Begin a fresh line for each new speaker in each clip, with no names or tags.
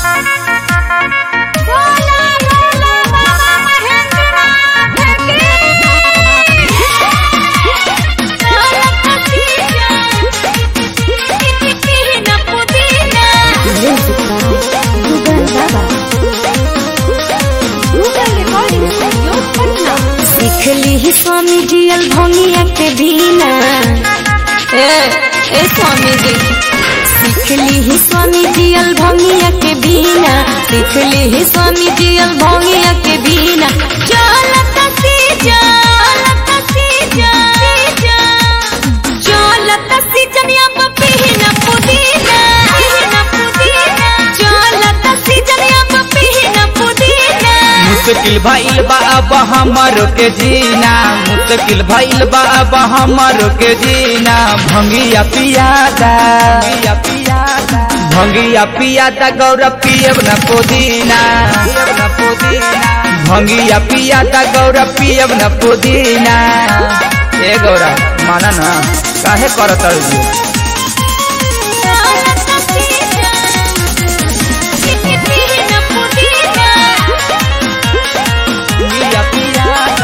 सीखली ही स्वामी जियल भंगिया के बिना ए ए स्वामी जी सीखली ही स्वामी जियल भंगिया के बिना सीखली ही स्वामी जियल भंगिया के बिना चल तसी चल तसी चल तसी जनिया पपीना पुदीना चल तसी जनिया पपीना पुदीना
मुश्किल भइल बा अब हमरो के जीना मुश्किल भइल बा अब हमरो के जीना भंगिया पियादा भंगिया पियादा भंगिया पियादा गौरव पियब न पुदीना पियब न पुदीना भंगिया पियादा गौरव पियब न पुदीना ए गौरव माना ना काहे करत हइयो? भंगिया पियादा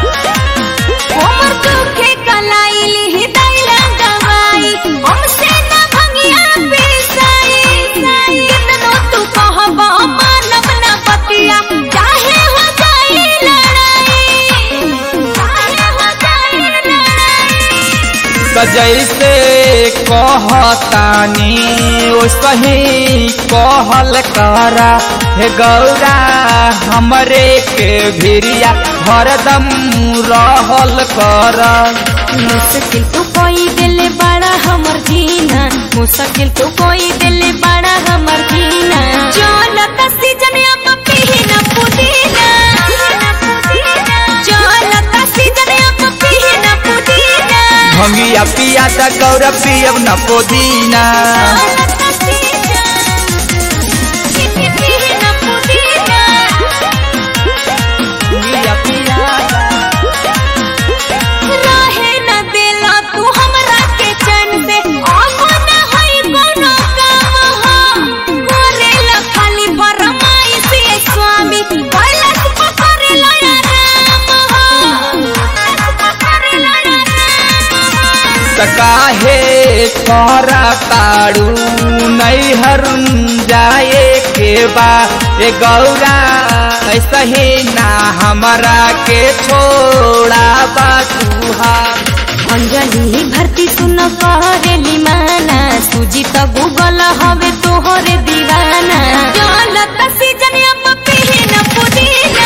त जैसे कहतानी ओसही कहल करा हे गौरा हमरे के भिरिया हरदम रहल कर
मुश्किल तो कोई दिल बड़ा हमर जीना मुश्किल तो कोई दिल बड़ा हमर जीना चल तसी जनिया पपीना पुदीना चल तसी जनिया पपीना पुदीना
भंगिया पिया त गौरा पियब न पुदीना भंगिया पियादा
रहे न देला तू हमरा के चैन से अब न होई कोनो काम हो करेला खाली फरमाई से स्वामी कैलाश पकड़ेला या राम हो पकड़ेला या राम हो
त काहे करा ताड़ू नैहर जाए के बा ए गौरा ऐसा ही ना हमरा के छोड़ा बा तुहार
अंजलि भर्ती सुन करेली माना सूजी त गूगल हवे तोहरे दीवाना चल तसी जनिया पपीना पुदीना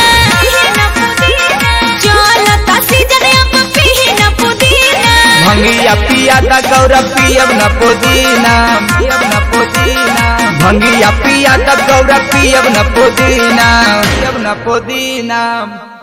चल तसी जनिया पपीना पुदीना
भंगिया पिया त गौरा पियब न पुदीना पियब न पुदीना भंगिया पिया त गौरा पियब न पुदीना पियब न पुदीना